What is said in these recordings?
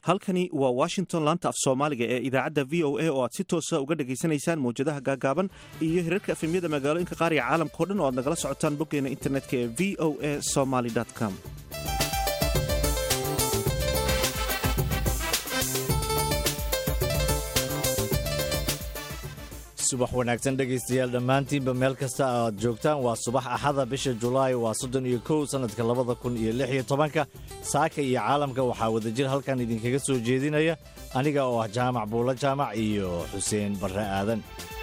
halkani waa washington laanta af soomaaliga ee idaacadda v o a oo aad si toosa uga dhegaysanaysaan mawjadaha gaagaaban iyo hirarka efemyada magaalooyinka qaar iyo caalamka o dhan oo aad nagala socotaan boggeena internetka ee v o a somaly com subax wanaagsan dhegaystayaal dhammaantiinba meel kasta aad joogtaan waa subax axada bisha julaay waa soddon iyo kow sannadka labada kun iyo lix iyo tobanka saaka iyo caalamka waxaa wadajir halkan idinkaga soo jeedinaya aniga oo ah jaamac buulo jaamac iyo xuseen barre aadan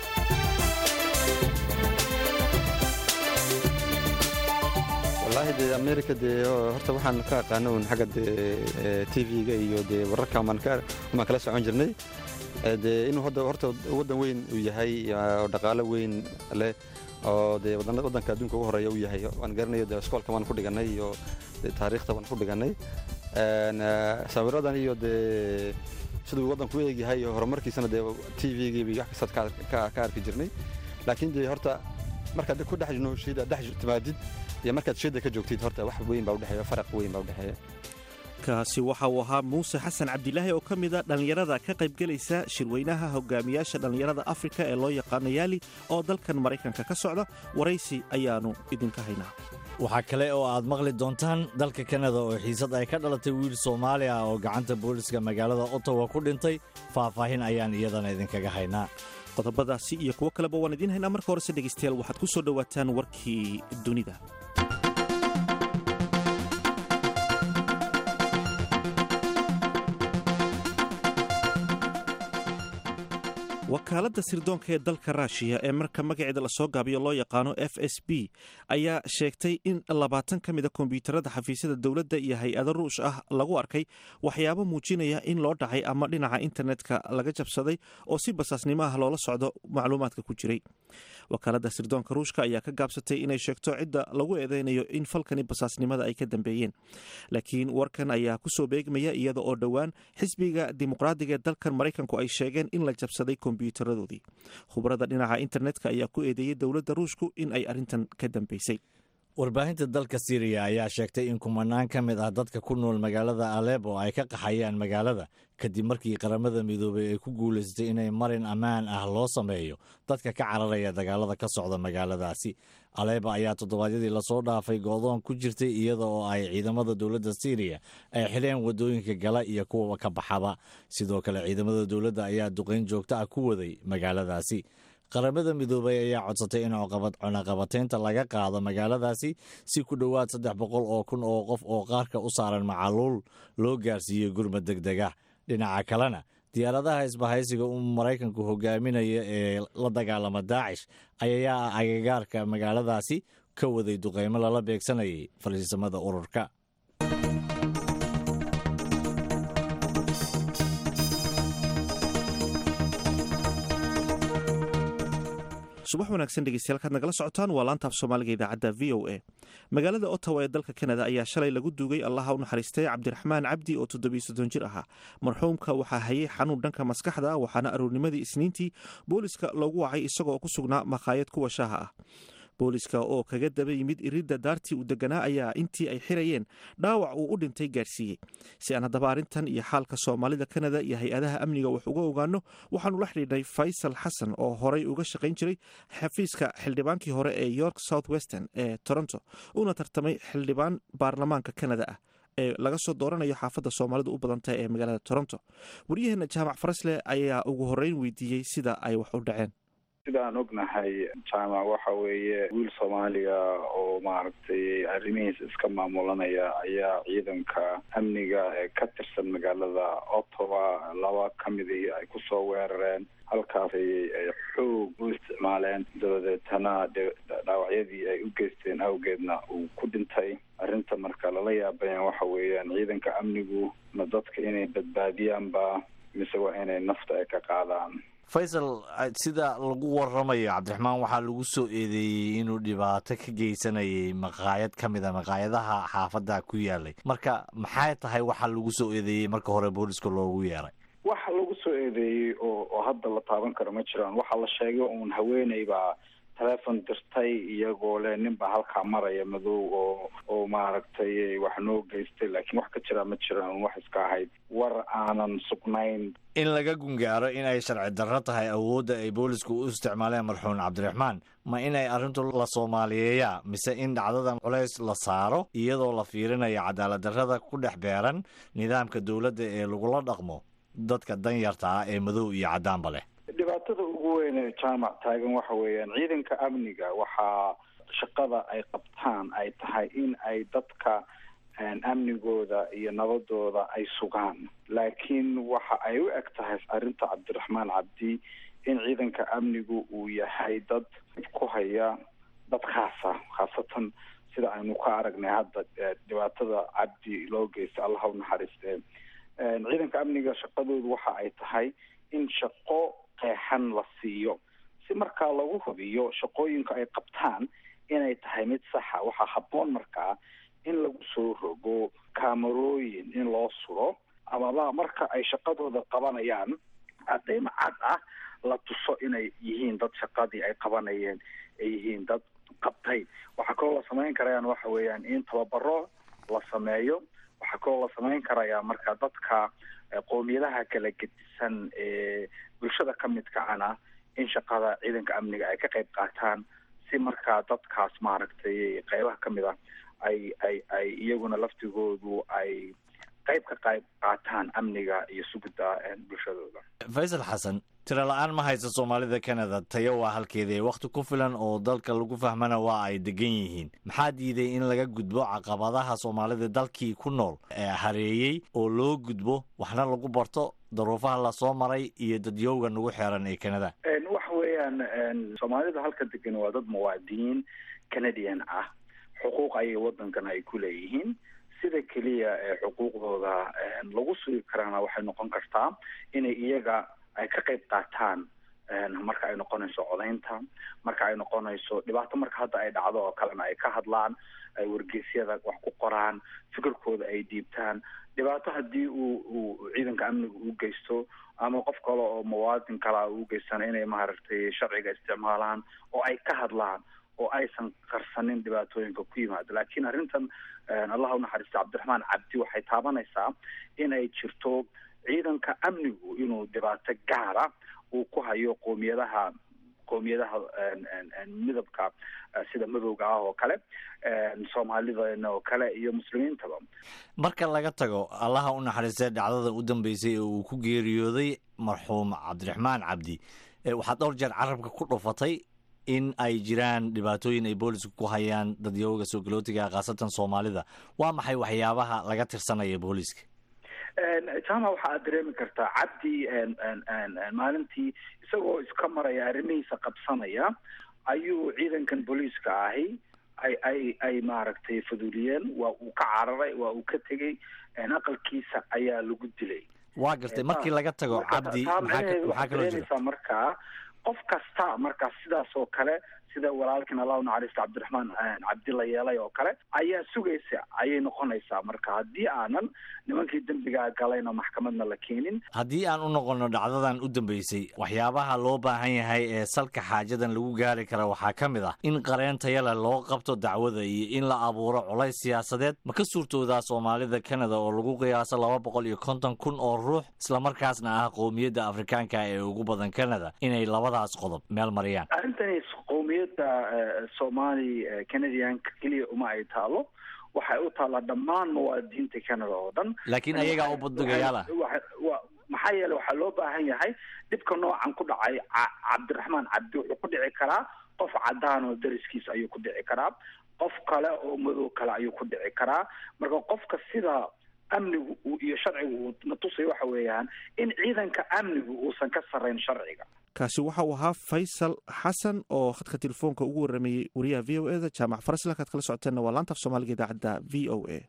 wallaahi dee amerika dee horta waxaan ka aqaano un xagga dee t v-ga iyo dee wararka maan kala socon jirnay dee inuu horta waddan weyn uu yahay oo dhaqaalo weyn leh oo dee waddanka adduunka ugu horeeya uu yahay waan garanayo dee iskoolka waan ku dhigannay iyo taariikhta waan ku dhigannay sawiradan iyo dee siduu waddanku u eegyahay iyo horumarkiisana dee t v-giiba wax kastaad ka arki jirnay laakiin dee horta markaad ku dhex nooshiid dhex timaadid iyo markaad shida ka joogtid horta wax weyn baa udhexeeya faraq weyn baa udhexeeya kaasi waxa uu ahaa muuse xasan cabdilaahi oo ka mida dhallinyarada ka qaybgelaysa shirweynaha hogaamiyaasha dhallinyarada afrika ee loo yaqaano yaali oo dalkan maraykanka ka socda waraysi ayaannu idinka haynaa waxaa kale oo aad maqli doontaan dalka kanada oo xiisad ay ka dhalatay wiil soomaali ah oo gacanta booliska magaalada ottawa ku dhintay faahfaahin ayaan iyadana idinkaga haynaa qodobadaasi iyo kuwo kaleba waan idiin haynaa marka horese dhegaystayaal waxaad ku soo dhowaataan warkii dunida wakaaladda sirdoonka ee dalka ruushiya ee marka magaceeda lasoo gaabiyo loo yaqaano f s b ayaa sheegtay in labaatan ka mida kombyuutarada xafiisyada dowladda iyo hay-ado ruush ah lagu arkay waxyaabo muujinaya in loo dhacay ama dhinaca internetka laga jabsaday oo si basaasnimo ah loola socdo macluumaadka ku jiray wakaaladda sirdoonka ruushka ayaa ka gaabsatay inay sheegto cidda lagu eedeynayo in falkani basaasnimada ay ka dambeeyeen laakiin warkan ayaa kusoo beegmaya iyada oo dhowaan xisbiga dimuqraadiga ee dalkan maraykanku ay sheegeen in la jabsaday kombyuutaradoodii khubarada dhinaca internetka ayaa ku eedeeyey dowladda ruushku in ay arrintan ka dambeysay warbaahinta dalka siriya ayaa sheegtay in kumanaan ka mid ah dadka ku nool magaalada alebo ay ka qaxayaan magaalada kadib markii qaramada midoobay ay ku guulaystay inay marin ammaan ah loo sameeyo dadka ka cararaya dagaalada ka socda magaaladaasi aleeba ayaa toddobaadyadii lasoo dhaafay goodoon ku jirtay iyada oo ay ciidamada dowladda siriya ay xidheen waddooyinka gala iyo kuwa ka baxaba sidoo kale ciidamada dowladda ayaa duqayn joogto ah ku waday magaaladaasi qaramada midoobay ayaa codsatay in cunaqabataynta laga qaado magaaladaasi si ku dhowaad saddex boqol oo kun oo qof oo qaarka u saaran macaluul loo gaarsiiyey gurmad deg deg ah dhinaca kalena diyaaradaha isbahaysiga uu maraykanku hogaaminaya ee la dagaalama daacish ayaa agagaarka magaaladaasi ka waday duqaymo lala beegsanayay faliisamada ururka subax wanaagsan dhegeystayaal kaad nagala socotaan waa laanta af soomaaliga idaacadda v o a magaalada ottawa ee dalka kanada ayaa shalay lagu duugay allaha u naxariistay cabdiraxmaan cabdi oo toddobiyo soddon jir ahaa marxuumka waxaa hayay xanuun dhanka maskaxda waxaana aroornimadii isniintii booliska loogu wacay isagoo ku sugnaa makhaayad kuwa shaaha ah booliska oo kaga daba yimid iridda daartii uu deganaa ayaa intii ay xirayeen dhaawac uu u dhintay gaarsiiyey si aan haddaba arrintan iyo xaalka soomaalida kanada iyo hay-adaha amniga wax uga ogaano waxaanu la xidhiidhnay faysal xasan oo horay uga shaqayn jiray xafiiska xildhibaankii hore ee york south western ee toronto una tartamay xildhibaan baarlamaanka kanada ah ee laga soo dooranayo xaafadda soomaalidu u badantahay ee magaalada toronto waryaheena jaamac farasle ayaa ugu horreyn weydiiyey sida ay wax u dhaceen sidaan ognahay jaamac waxa weeye wiil soomaaliya oo maaragtay arrimihiisa iska maamulanaya ayaa ciidanka amniga ee ka tirsan magaalada ottawa laba ka midii ay kusoo weerareen halkaas ay xoog u isticmaaleen dabadeetana dhaawacyadii ay u geysteen awgeedna uu ku dhintay arrinta marka lala yaabayan waxa weeyaan ciidanka amnigu ma dadka inay badbaadiyaanba mise waa inay nafta ay ka qaadaan faysal sida lagu waramayo cabdiraxmaan waxaa lagu soo eedeeyey inuu dhibaato ka geysanayay maqaayad ka mid a maqaayadaha xaafadda ku yaalay marka maxay tahay waxa lagu soo eedeeyey marka hore booliska loogu yeeray waxa lagu soo eedeeyey oo oo hadda la taaban karo ma jiraan waxaa la sheegay uun haweeney baa telefon dirtay iyagoo le ninba halkaa maraya madow oo oo maaragtay wax noo geystay laakiin wax ka jira ma jiraan wax iska ahayd war aanan sugnayn in laga gungaaro in ay sharci darro tahay awoodda ay boolisku u isticmaaleen marxuum cabdiraxmaan ma inay arrintu la soomaaliyeeyaa mise in dhacdadan culays la saaro iyadoo la fiirinayo cadaalad darrada ku dhex beeran nidaamka dowladda ee lagula dhaqmo dadka danyarta ah ee madow iyo caddaanba leh dhibaatada ugu weyn ee jaamac taagan waxa weeyaan ciidanka amniga waxaa shaqada ay qabtaan ay tahay in ay dadka amnigooda iyo nabadooda ay sugaan laakiin waxa ay u eg tahay arrinta cabdiraxmaan cabdi in ciidanka amnigu uu yahay dad ku haya dad khaasa khaasatan sida aynu ka aragnay hadda dhibaatada cabdi loo geystay allah u naxariiste ciidanka amniga shaqadoodu waxa ay tahay in shaqo qeexan la siiyo si markaa lagu hubiyo shaqooyinka ay qabtaan inay tahay mid saxa waxaa habboon markaa in lagu soo rogo kaamarooyin in loo suro amaba marka ay shaqadooda qabanayaan cadeymo cad ah la tuso inay yihiin dad shaqadii ay qabanayeen ay yihiin dad qabtay waxaa kaloo la samayn karayaan waxa weeyaan in tababaro la sameeyo waxaa kaloo la samayn karayaa marka dadka qoomiyadaha kala gedisan ee bulshada ka midka ana in shaqada ciidanka amniga ay ka qayb qaataan si markaa dadkaas maaragtay qaybaha ka mid a ay ay ay iyaguna laftigoodu ay qayb ka qayb qaataan amniga iyo sugidda bulshadooda faysal xasan tiro la-aan ma haysa soomaalida canada tayo waa halkeeda wakhti ku filan oo dalka lagu fahmana waa ay degan yihiin maxaa diiday in laga gudbo caqabadaha soomaalida dalkii ku nool ee hareeyey oo loo gudbo waxna lagu barto daruufaha lasoo maray iyo dadyowga nagu xeeran ee canada waxa weeyaan soomaalida halka degan waa dad muwaadiniin canadian ah xuquuq ayay wadankan ay ku leeyihiin sida keliya ee xuquuqdooda lagu sugi karaana waxay noqon kartaa inay iyaga ay ka qayb qaataan marka ay noqonayso codaynta marka ay noqonayso dhibaato marka hadda ay dhacdo oo kalena ay ka hadlaan ay wargeysyada wax ku qoraan fikirkooda ay dhiibtaan dhibaato haddii uu uu ciidanka amniga u geysto ama qof kale oo muwaadin kalea u geystana inay maaragtay sharciga isticmaalaan oo ay ka hadlaan oo aysan qarsanin dhibaatooyinka ku yimaado laakiin arrintan allah unaxariista cabdiraxmaan cabdi waxay taabanaysaa inay jirto ciidanka amnigu inuu dhibaato gaara uu ku hayo qoomiyadaha qoomiyadaha midabka sida madowga ah oo kale soomaalidana oo kale iyo muslimiintaba marka laga tago allaha u naxariistay dhacdada u dambeysay ee uu ku geeriyooday marxuum cabdiraxmaan cabdi waxaad dhowr jeer carabka ku dhufatay in ay jiraan dhibaatooyin ay boolisku ku hayaan dadyooga soo galootiga khaasatan soomaalida waa maxay waxyaabaha laga tirsanaya booliska jama waxa aad dareemi kartaa cabdi maalintii isagoo iska maraya arrimihiisa qabsanaya ayuu ciidankan booliiska ahi ay ay ay maaragtay faduliyeen waa uu ka cararay waa uu ka tegey aqalkiisa ayaa lagu dilay waa gartay markii laga tago cabdi maxaa kaloo jira markaa qof kasta markaa sidaas oo kale sida walaalkin allah u naxariista cabdiraxmaan cabdi la yeelay oo kale ayaa sugaysa ayay noqonaysaa marka haddii aanan nimankii dembigaa galayna maxkamadna la keenin haddii aan u noqono dhacdadan u dambeysay waxyaabaha loo baahan yahay ee salka xaajadan lagu gaari kara waxaa ka mid ah in qareen tayale loo qabto dacwada iyo in la abuuro colays siyaasadeed ma ka suurtoodaa soomaalida canada oo lagu qiyaaso laba boqol iyo konton kun oo ruux islamarkaasna ah qowmiyadda afrikaanka ee ugu badan canada inay labadaas qodob meel mariyaan qowmiyadda somali canadianka keliya uma ay taalo waxay u taallaa dhammaan muwaadiniinta canada oo dhan laakiin ayagaa u baddugayaala maxaa yeele waxaa loo baahan yahay dhibka noocan ku dhacay cabdiraxmaan cabdi wuxuu ku dhici karaa qof cadaan oo dariskiisa ayuu ku dhici karaa qof kale oo madow kale ayuu ku dhici karaa marka qofka sida amnigu iyo sharcigu uu na tusay waxa weeyaan in ciidanka amnigu uusan ka sarrayn sharciga kaasi waxa uu ahaa faysal xasan oo khadka telefoonka ugu waramayey wariyaha v o eda jaamac farasila kaad kala socoteenna waa laanta af soomaaliga idaacadda v o a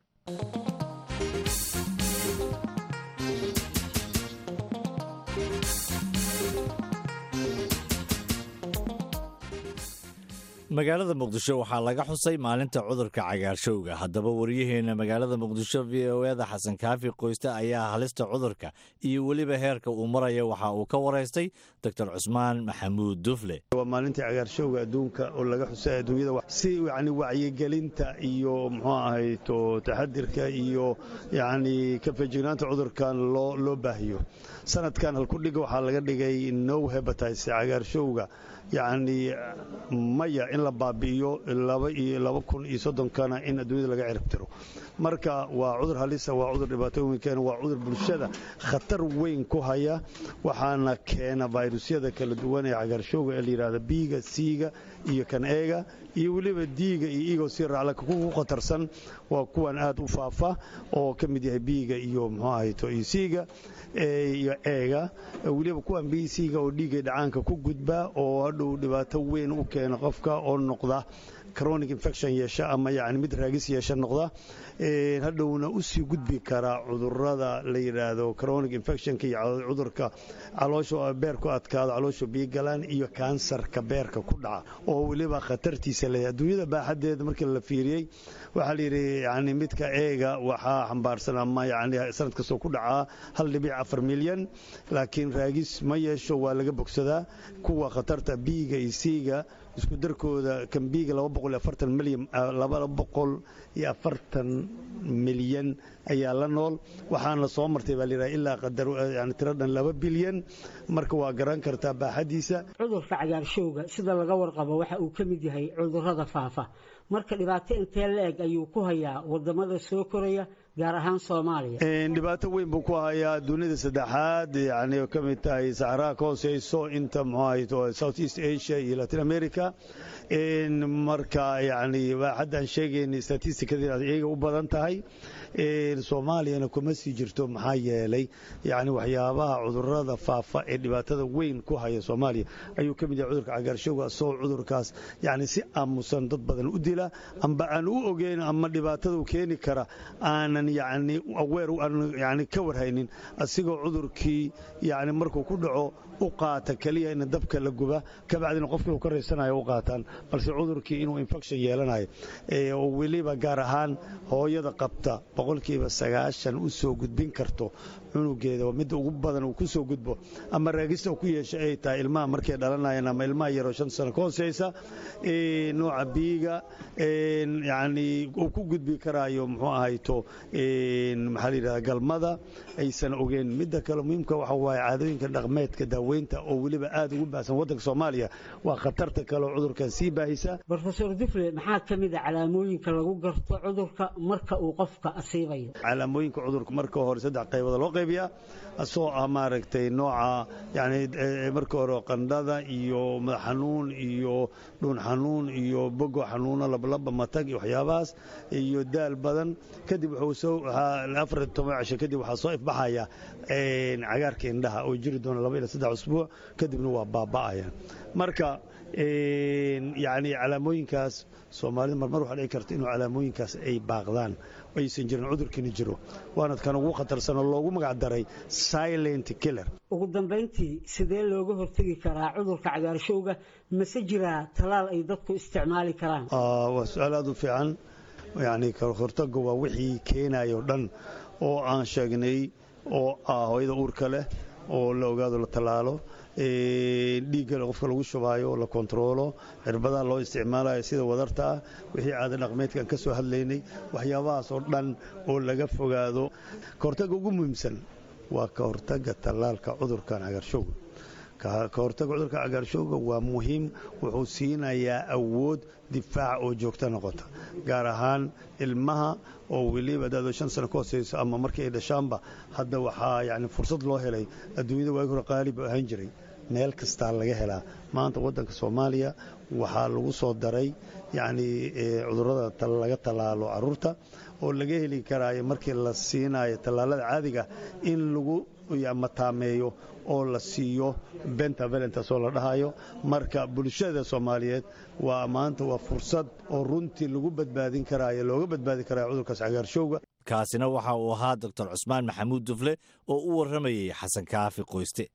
magaalada muqdisho waxaa laga xusay maalinta cudurka cagaarshowga haddaba waryaheena magaalada muqdisho v o eda xasan kaafi qoyste ayaa halista cudurka iyo weliba heerka uu maraya waxa uu ka waraystay doctor cusmaan maxamuud dufle waa maalintii cagaarshowga adduunka oo laga xusay adduunyada si yani wacyigelinta iyo muxuu ahayto taxadirka iyo yani ka feejignaanta cudurkan loo loo baahiyo sanadkan halkudhiga waxaa laga dhigay no hebatice cagaarshowga yacni maya in la baabi'iyo laba iyo laba kun iyo soddonkana in adduunyada laga ciribtiro marka waa cudur halisa waa cudur dhibaatooyin keena waa cudur bulshada khatar weyn ku haya waxaana keena fayrusyada kala duwan ee cagaarshowga ee la yidhahda biiga siiga iyo kan eega iyo weliba diiga iyo igoo si raacla kugu khatarsan waa kuwan aad u faafa oo ka mid yahay biiga iyo muxuu ahayto iyo siiga iyo eega weliba kuwan bisiga oo dhiiggay dhacaanka ku gudba oo hadhow dhibaato weyn u keena qofka oo noqda chronic infection yeesha ama yani mid raagis yeesha noqda hadhowna usii gudbi kara cudurada la yidhaahdo chronic infectionka iyo cudurka caloosha beerku adkaado caloosha biigalaan iyo kansarka beerka ku dhaca oo weliba khatartiisa leeyahay adduunyada baaxadeeda markii la fiiriyey waxaa layidhi yani midka eega waxaa xambaarsan ama yani sanad kastoo ku dhacaa hal dhibic afar milyan laakiin raagis ma yeesho waa laga bogsadaa kuwa khatarta biiga iyo siiga isku darkooda kambiiga milyan iyo afartan milyan ayaa la nool waxaana soo martay baa layidhaha ilaa qadar yani tiro dhan laba bilyan marka waa garan kartaa baaxadiisa cudurka cagaarshowga sida laga warqabo waxa uu ka mid yahay cudurrada faafa marka dhibaato intee la-eg ayuu ku hayaa wadamada soo koraya gaar ahaan soomaaliya dhibaato weyn buu ku hayaa dunida saddexaad yani ka mid tahay saxaraha ka hooseyso inta muxuu ahayto south east asia iyo latin america marka yani haddaan sheegayna statistikada iyaga u badan tahay soomaaliyana kuma sii jirto maxaa yeelay yani waxyaabaha cudurada faafa ee dhibaatada weyn ku haya soomaaliya ayuu ka mid yahay cudurka cagaarshowga asagoo cudurkaas yani si aamusan dad badan u dila amba aan u ogeyn ama dhibaatada u keeni kara aanan yani aweer yani ka warhaynin asigoo cudurkii yani markuu ku dhaco u qaata keliya in dabka la guba kabacdina qofkii uu ka raysanayo u qaataan balse cudurkii inuu infection yeelanayo oo weliba gaar ahaan hooyada qabta boqolkiiba sagaashan u soo gudbin karto cunugeeda midda ugu badan uu ku soo gudbo ama raagista uu ku yeesha ay tahay ilmaha markay dhalanayaan ama ilmaha yaroo shan sano ka hooseysa nooca biiga yani uu ku gudbi karaayo muxuu ahayto maxaa la yidhahda galmada aysan ogeyn midda kale muhiimka waxa waaye caadooyinka dhaqmeedka daaweynta oo weliba aad ugu baahsan waddanka soomaaliya waa khatarta kale oo cudurkan sii baahisa rofesor dufle maxaa ka mid a calaamooyinka lagu garto cudurka marka uu qofka asiibayo calaamooyinka cudurka marka hore saddex qaybood loo qaybiyaa asoo ah maaragtay nooca yani marka hore qandhada iyo madax xanuun iyo dhuun xanuun iyo bogo xanuuno lablaba matag iyo waxyaabahaas iyo daal badan kadib afar toban cisho kadib waxaa soo ifbaxaya cagaarka indhaha oo jiri doona laba ila saddex usbuuc kadibna waa baaba'aya marka yani calaamooyinkaas soomaalida marmar waxaa dhici karta inuu calaamooyinkaas ay baaqdaan aysan jirin cudurkiina jiro waana kan ugu khatarsan oo loogu magac daray silent killer ugu dambayntii sidee looga hortegi karaa cudurka cagaarshowga mase jiraa talaal ay dadku isticmaali karaan waa su-aal aad u fiican yani kahortaga waa wixii keenayo dhan oo aan sheegnay oo ah hooyada uurka leh oo la ogaado la tallaalo dhiigga qofka lagu shubaayo la kontaroolo cirbadaha loo isticmaalayo sida wadarta ah wixii caada dhaqmeedkaan ka soo hadlaynay waxyaabahaas oo dhan oo laga fogaado kahortagga ugu muhiimsan waa ka hortagga tallaalka cudurkan cagaarshowga ka hortagga cudurka cagaarshowga waa muhiim wuxuu siinayaa awood difaaca oo joogto noqota gaar ahaan ilmaha oo weliba dado shan sano ka hooseyso ama markii ay dhashaanba hadda waxaa yani fursad loo helay adduunyada waagi hore qaalib u ahaan jiray meel kastaa laga helaa maanta waddanka soomaaliya waxaa lagu soo daray yacni cudurrada laga tallaalo carruurta oo laga heli karaayo markii la siinayo tallaalada caadiga in lagu mataameeyo oo la siiyo benta valentas oo la dhahayo marka bulshada soomaaliyeed waa maanta waa fursad oo runtii lagu badbaadin karaayo looga badbaadi karaayo cudurkaas cagaarshowga kaasina waxa uu ahaa doctor cusmaan maxamuud dufle oo u warramayey xasan kaafi qoyste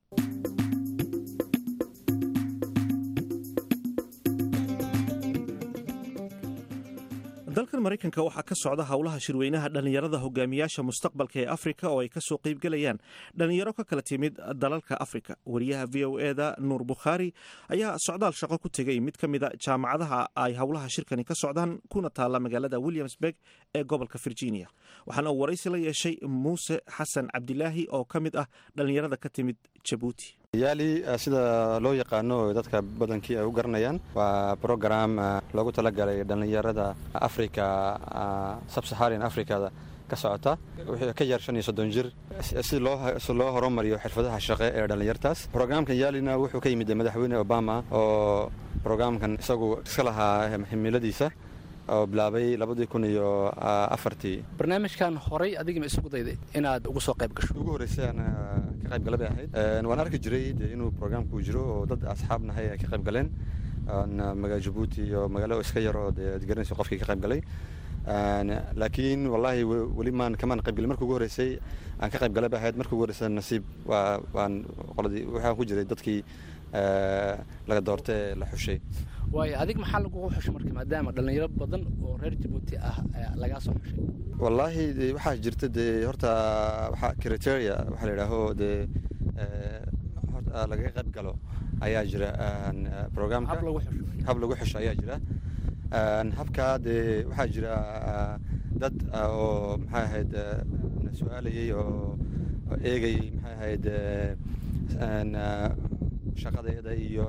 dalkan maraykanka waxaa ka socda howlaha shirweynaha dhallinyarada hogaamiyaasha mustaqbalka ee afrika oo ay kasoo qeybgelayaan dhallinyaro ka kala timid dalalka afrika wariyaha v o eda nuur bukhaari ayaa socdaal shaqo ku tegay mid ka mida jaamacadaha ay howlaha shirkani ka socdaan kuna taalla magaalada williamsburg ee gobolka virginia waxaana uu waraysi la yeeshay muuse xasan cabdilaahi oo ka mid ah dhallinyarada ka timid jabuuti yaali sida loo yaqaano dadka badankii ay u garanayaan waa brogram loogu talagalay dhallinyarada africa sabsaharan africada ka socota wixii ka yar shan iyo soddon jir si loo horumariyo xirfadaha shaqe ee dhallinyartaas brograamkan yaalina wuxuu ka yimid madaxweyne obama oo brograamkan isagu iska lahaa himiladiisa oo bilaabay labadii kun iyo afartii barnaamijkan horay adigima isugu dayday inaad ugu soo qayb gasho ugu horreysay aan ka qayb gala bay ahayd waan arki jiray de inuu programku jiro oo dad asxaab nahay ay ka qayb galeen magaala jabuuti iyo magaalo iska yar oo dee ad garanaysa qofkii ka qayb galay laakiin wallaahi weli maan kamaan qayb galin markii ugu horreysay aan ka qayb gala bay ahayd markii ugu horreysay nasiib waa waan qoladii waxaan ku jiray dadkii laga doorta ee la xushay waayo adig maxaa lagugu xushay marka maadaama dhallinyaro badan oo reer jabuuti ah lagaa soo xushay wallaahi de waxaa jirta dee horta waxaa criteria waxaa la yidhaaho dee horta laga qayb galo ayaa jira programka hab lagu xusho ayaa jira habkaa dee waxaa jira dad oo maxay ahayd na su-aalayay oo eegayay maxay ahayd shaqadeeda iyo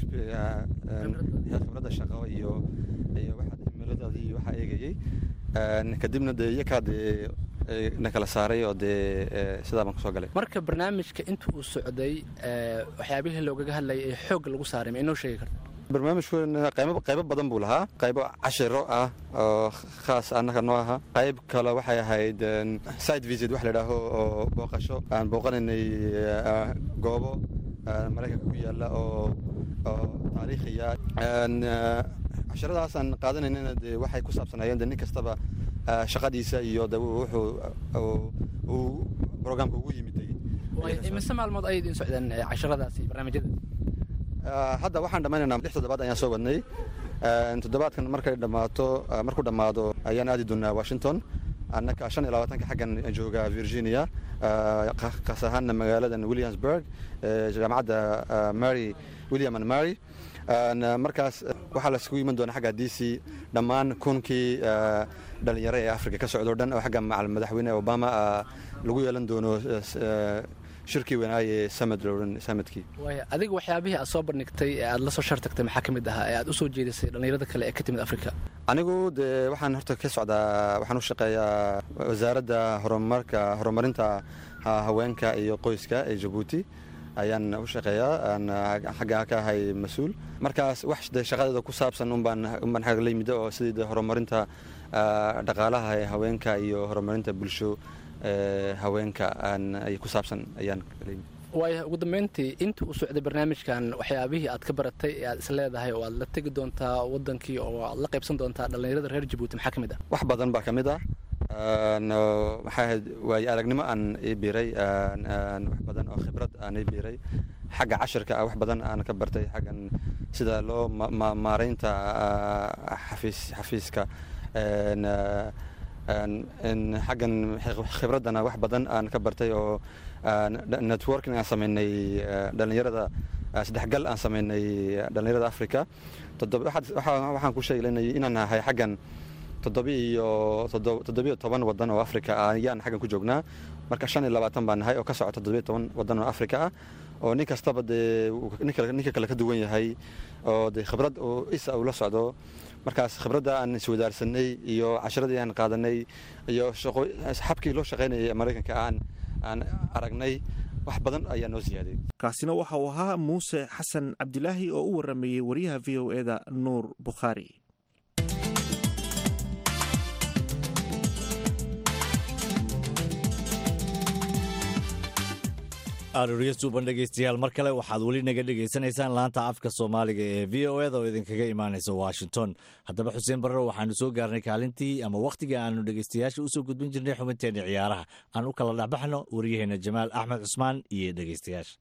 khibradda shaqo iyo iyo himiladadii iyo waxaa eegayay kadibna dee iyakaa dee na kala saaray oo dee sidaa baan kusoo galay marka barnaamijka inta uu socday waxyaabihii loogaga hadlayay ee xoogga lagu saaray ma inoo sheegi karta barnaamijkuna qaybo badan buu lahaa qaybo cashiro ah oo khaas annaga noo aha qayb kale waxay ahayd side visit wax la idhaaho oo booqasho aan booqanaynay goobo maraykanka ku yaalla oo oo taariikhiya casharadaas aan qaadanaynana dee waxay ku saabsanaayeen de nin kastaba shaqadiisa iyo de wuxuu uu programka ugu yimiday mise maalmood ayay idin socdeen casharadaasi barnaamijyada hadda waxaan dhammaynaynaa lix toddobaad ayaan soo wadnay toddobaadkan markay dhammaato markuu dhammaado ayaan aadi doonaa washington annaka shan iyo labaatanka xaggan jooga virginia kaas ahaana magaaladan williamsburg jaamacadda mary william and mary markaas waxaa laisugu iman doona xagga d c dhammaan kunkii dhalinyaro ee africa ka socdo dhan oo xagga madaxweyne obama lagu yeelan doono shirkii weynaaye samad loohan samadkii waaya adiga waxyaabihii aad soo bandhigtay ee aad la soo shartagtay maxaa ka mid ahaa ee aad u soo jeedisay dhallinyarada kale ee ka timid afrika anigu dee waxaan horta ka socdaa waxaan u shaqeeyaa wasaaradda horumarka horumarinta haweenka iyo qoyska ee jabuuti ayaan u shaqeeyaa aan xagga ka ahay mas-uul markaas wax de shaqadeeda ku saabsan unbaan unbaan xagga la yimida oo sidii de horumarinta dhaqaalaha ee haweenka iyo horumarinta bulsho haweenka ay ku saabsan ayaan waaya ugu dambeyntii intii uu socday barnaamijkan waxyaabihii aad ka baratay ee aad is leedahay oo aad la tegi doontaa wadankii oo aad la qaybsan doontaa dhallinyarada reer jabuuti maxaa ka mid ah wax badan baa ka mid ah maxay ahayd waayo aragnimo aan ii biiray wax badan oo khibrad aan ii biiray xagga cashirka ah wax badan aan ka bartay xaggan sida loo maaraynta xafiis xafiiska xaggan khibraddana wax badan aan ka bartay oo networking aan sameynay dhallinyarada saddexgal aan sameynay dhallinyarada africa waxaan ku sheegnay inaan nahay xaggan toddobiiyo toddobiyo toban wadan oo africa ah ayaan xaggan ku joognaa marka shan iyo labaatan baan nahay oo ka socota toddobiyo toban wadan oo africa ah oo nin kastaba dee ninka kale ka duwan yahay oo dee khibrad isa uu la socdo markaas khibradda aan iswadaarsanay iyo casharadii aan qaadanay iyo xabkii loo shaqaynayay maraykanka aan aan aragnay wax badan ayaa noo siyaaday kaasina waxa uu ahaa muuse xasan cabdilaahi oo u waramayey wariyaha v o eda nuur bukhaari aroorya suuban dhegaystayaal mar kale waxaad weli naga dhegaysanaysaan laanta afka soomaaliga ee v o eda oo idinkaga imaanaysa washington haddaba xuseen barre waxaanu soo gaarnay kaalintii ama wakhtiga aanu dhegaystayaasha usoo gudbin jirnay xubinteenna ciyaaraha aan u kala dhexbaxno waryaheena jamaal axmed cusmaan iyo dhegaystayaasha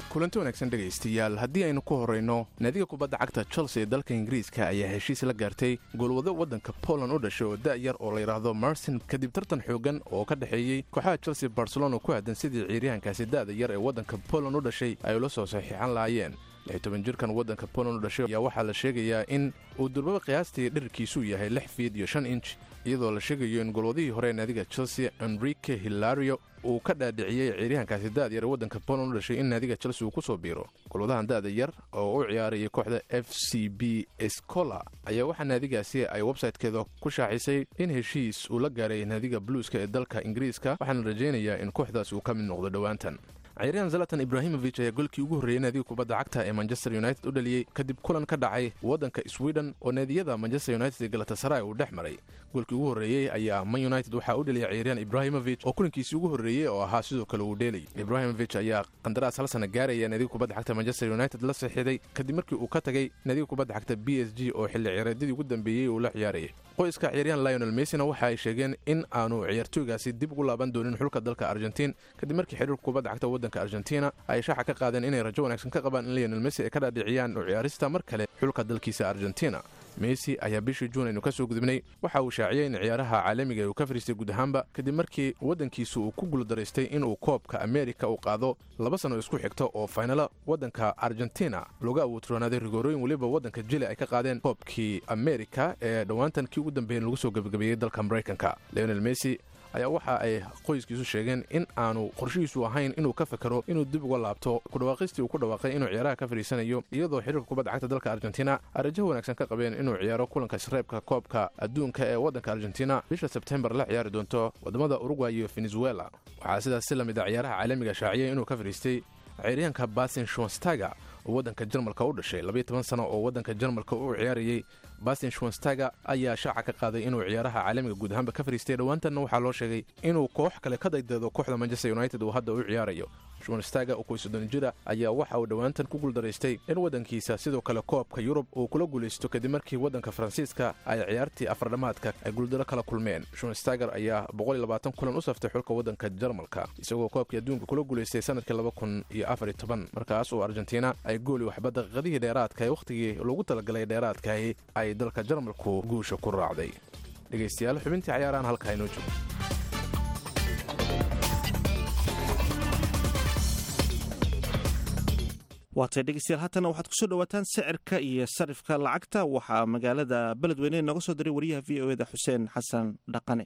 kulanti wanaagsan dhegaystayaal haddii aynu ku horrayno naadiga kubadda cagta chelsea ee dalka ingiriiska ayaa heshiis la gaartay goolwado waddanka poland u dhashay oo da'yar oo la yidhaahdo marsin kadib tartan xoogan oo ka dhexeeyey kooxaha chelsea barcelona ku aadan sidii ciiryahankaasi da'da yar ee waddanka poland u dhashay ay ula soo saxiixan lahaayeen lixtoban jirkan waddanka poland u dhashay ayaa waxaa la sheegayaa in uu durbaba qiyaastii dhirarkiisuu yahay lix fiid iyo shan inch iyadoo la sheegayo in golwadihii hore ee naadiga chelsea enrique hilario uu ka dhaadhiciyey ciiryahankaasi da'da yar ee waddanka poland u dhashay in naadiga chelsea uu ku soo biiro golwadahan da'da yar oo u ciyaarayay kooxda f c b escola ayaa waxaa naadigaasi ay websaytekeeda ku shaacisay in heshiis uu la gaaray naadiga bluuska ee dalka ingiriiska waxaana rajaynayaa in kooxdaas uu ka mid noqdo dhowaantan ciiryahan zalatan ibrahimovic ayaa golkii ugu horreeyey naadiga kubadda cagta ee manchester united u dhaliyey kadib kulan ka dhacay waddanka sweden oo naadiyada manchester united ee galatasaray uu dhex maray goolkii ugu horreeyey ayaa man united waxaa u dhaliyay ciiryahan ibrahimovic oo kulankiisii ugu horreeyey oo ahaa sidoo kale uu dheelay ibrahimovic ayaa qandaraas hal sana gaaraya naadiga kubadda cagta manchester united la saxiixday kadib markii uu ka tagay naadiga kubadda cagta b s g oo xilli ciyaareedyadii ugu dambeeyey uu la ciyaarayay qoyska ciyaaryahan lionel messina waxa ay sheegeen in aanu ciyaartooygaasi dib ugu laaban doonin xulka dalka argentiin kadib markii xiriirka kubadda cagta waddanka argentina ay shaaxa ka qaadeen inay rajo wanaagsan ka qabaan in lionel messi ay ka dhaadhiciyaan u ciyaarista mar kale xulka dalkiisa argentina messi ayaa bishii juun aynu ka soo gudubnay waxa uu shaaciyey in ciyaaraha caalamiga uu ka fariistay guud ahaanba kadib markii waddankiisu uu ku guuldaraystay inuu koobka amerika uu qaado laba sano isku xigta oo faynalo waddanka argentina looga awoodroonaaday rigoorooyin weliba waddanka jili ay ka qaadeen koobkii amerika ee dhowaantan kii ugu dambeeyen lagu soo gebagabeeyey dalka maraykanka leonel messi ayaa waxa ay qoyskiisu sheegeen in aanu qorshihiisu ahayn inuu ka fakero inuu dib uga laabto kudhawaaqistii uu ku dhawaaqay inuu ciyaaraha ka fadhiisanayo iyadoo xiriirka kubadda cagta dalka argentina ay rajaha wanaagsan ka qabeen inuu ciyaaro kulanka isreebka koobka adduunka ee waddanka argentina bisha sebtembar la ciyaari doonto waddamada urugway iyo venezuela waxaa sidaas si lamid a ciyaaraha caalamiga shaaciyay inuu ka fadhiistay ciiryahanka basin shonstaga oo waddanka jarmalka u dhashay labayo toban sano oo waddanka jarmalka u ciyaarayey bastin shwanstaga ayaa shaaca ka qaaday inuu ciyaaraha caalamiga guud ahaanba ka fariistay dhowaantanna waxaa loo sheegay inuu koox kale ka daydeedo kooxda manchester united uu hadda u ciyaarayo shwanstaga oo koysoddon jira ayaa waxa uu dhowaantan ku guuldaraystay in waddankiisa sidoo kale koobka yurub uu kula guulaysto kadib markii waddanka faransiiska ay ciyaartii afardhammaadka ay guuldaro kala kulmeen shwanstager ayaa kulan u saftay xulka waddanka jarmalka isagoo koobkii adduunka kula guulaystay sanadkii markaas oo argentina ay gooli waxba daqiiqadihii dheeraadka ee wakhtigii loogu talagalay dheeraadkahi ay dalka jarmalku guusha ku raacday dhegaystayaal xubintii cayaarahan halkaa inoo joogo waatay dhegeystayaal haatana waxaad kusoo dhawaataan sicirka iyo sarifka lacagta waxaa magaalada beledweyne nooga soo diray wariyaha v o eda xuseen xasan dhaqane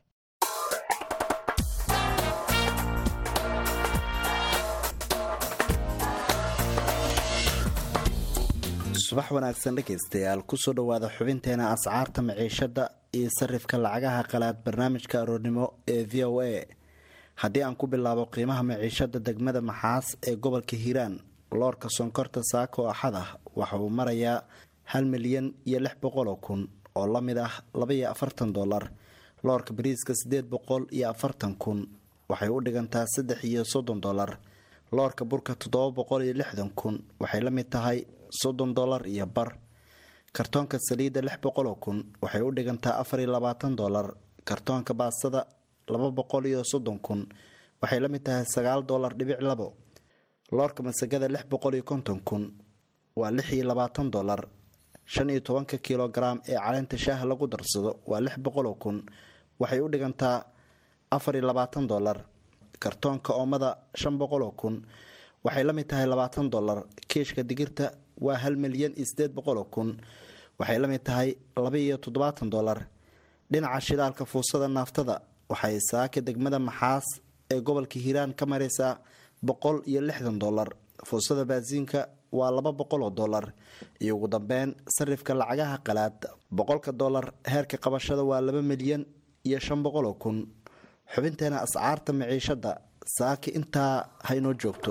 subax wanaagsan dhegaystayaal kusoo dhowaada xubinteena ascaarta maciishada iyo sarifka lacagaha qalaad barnaamijka aroornimo ee v o a haddii aan ku bilaabo qiimaha maciishada degmada maxaas ee gobolka hiiraan loorka sonkorta saako axad ah waxa uu marayaa hal milyan iyo lix boqoloo kun oo la mid ah labaiyo afartan dolar loorka bariiska siddeed boqol iyo afartan kun waxay u dhigantaa saddex iyo soddon dolar loorka burka toddoba boqol iyo lixdan kun waxay la mid tahay soddon dolar iyo bar kartoonka saliidda lix boqoloo kun waxay u dhigantaa afar iyo labaatan dolar kartoonka baastada laba boqol iyo soddon kun waxay la mid tahay sagaal dolar dhibic labo loorka masagada lix boqol iyo konton kun waa lix iyo labaatan dolar shan iyo tobanka kilogaram ee caleenta shaaha lagu darsado waa lix boqoloo kun waxay u dhigantaa afar iyo labaatan dolar kartoonka oomada shan boqoloo kun waxay la mid tahay labaatan dolar kiishka digirta waa hal milyan iyo sideed boqoloo kun waxay la mid tahay laba iyo toddobaatan dolar dhinaca shidaalka fuusada naaftada waxay saaka degmada maxaas ee gobolka hiiraan ka maraysaa boqol iyo lixdan dolar fuusada baasiinka waa laba boqoloo dolar iyo ugu dambeyn sarifka lacagaha qalaad boqolka dolar heerka qabashada waa laba milyan iyo shan boqoloo kun xubinteena ascaarta maciishada saaki intaa haynoo joogto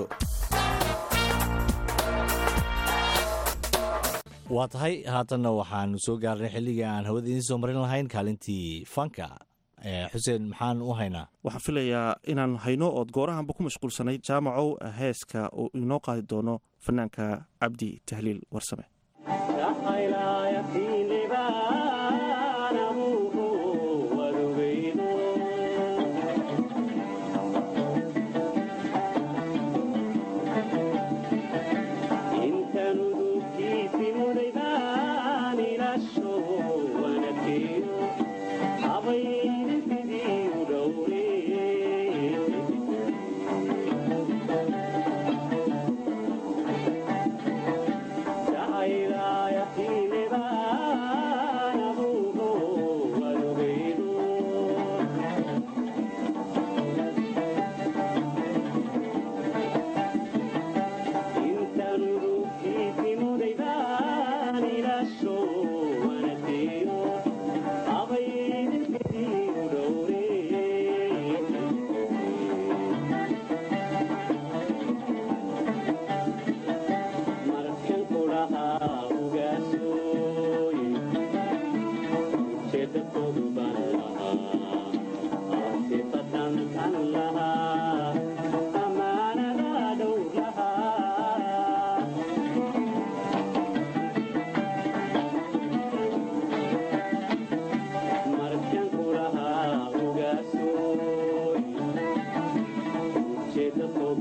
waa tahay haatanna waxaanu soo gaarnay xilligii aan hawada idiin soo marin lahayn kaalintii fanka xuseen maxaan u haynaa waxaan filayaa inaan hayno ood goorahanba ku mashquulsanayd jaamacow heeska uu inoo qaadi doono fanaanka cabdi tahliil warsame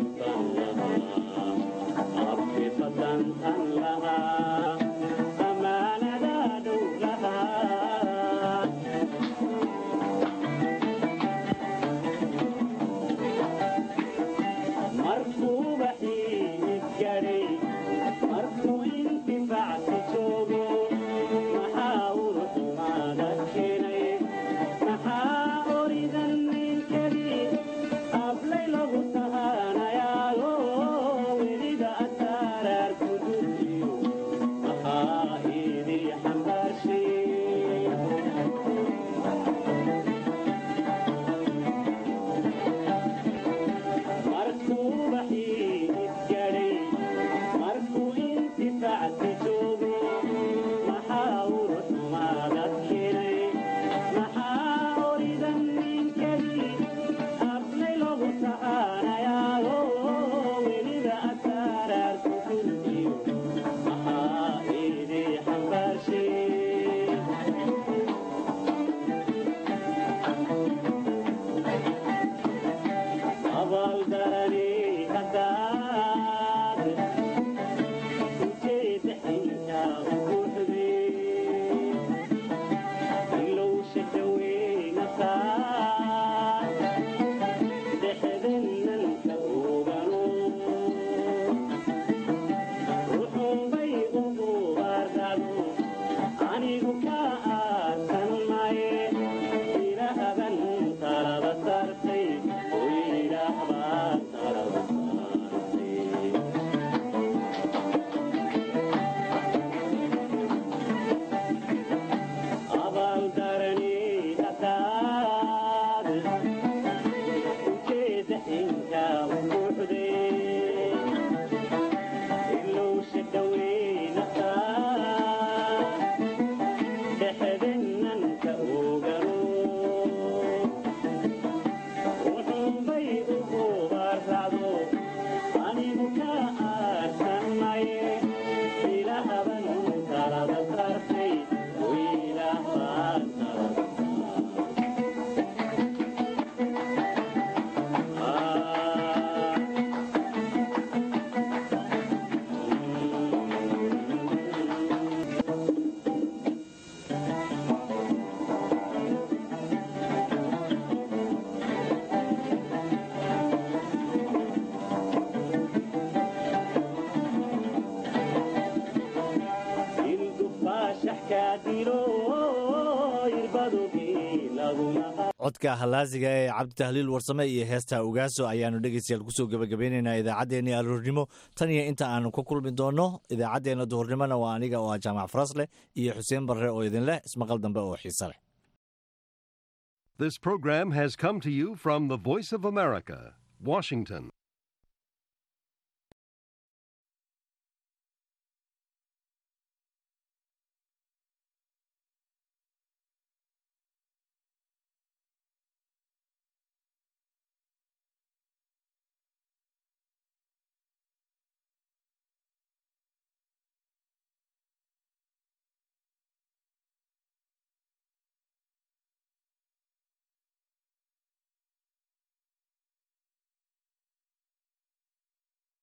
codka halaasiga ee cabdi tahliil warsame iyo heesta ugaaso ayaanu dhegeystayaal kusoo gebagabeynaynaa idaacaddeenii aroornimo tan iyo inta aanu ka kulmi doonno idaacaddeenna duhurnimona waa aniga oo ah jaamac farasleh iyo xuseen barre oo idin leh ismaqal dambe oo xiise leh This program has come to you from the Voice of America, Washington.